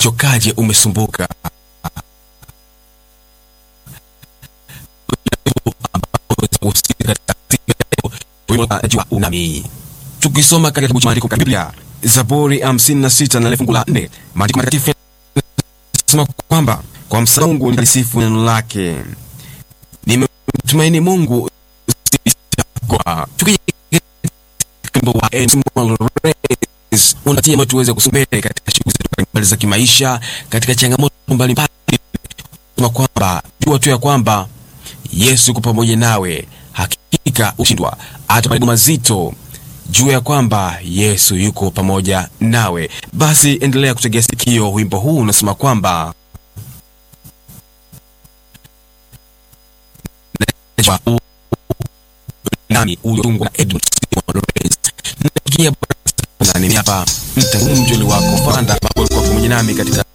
umechokaje? Umesumbuka? unami tukisoma katika kitabu cha maandiko katika Biblia Zaburi 56 na fungu la 4 maandiko matakatifu yanasema kwamba kwa msaada Mungu nilisifu neno lake, nimemtumaini Mungu sitakuwa. Tukija wimbo wa Emmanuel Race unatia moyo tuweze kusonga mbele katika shughuli zetu mbalimbali za kimaisha, katika changamoto mbalimbali, sema kwamba jua tu ya kwamba Yesu yuko pamoja nawe, hakika ushindwa hata majaribu mazito jua ya kwamba Yesu yuko pamoja nawe. Basi endelea kutegea sikio, wimbo huu unasema kwamba nami uliotungwa na Edmund Nakia hapa mtanumjoli wako Fanda ambao ulikuwa pamoja nami katika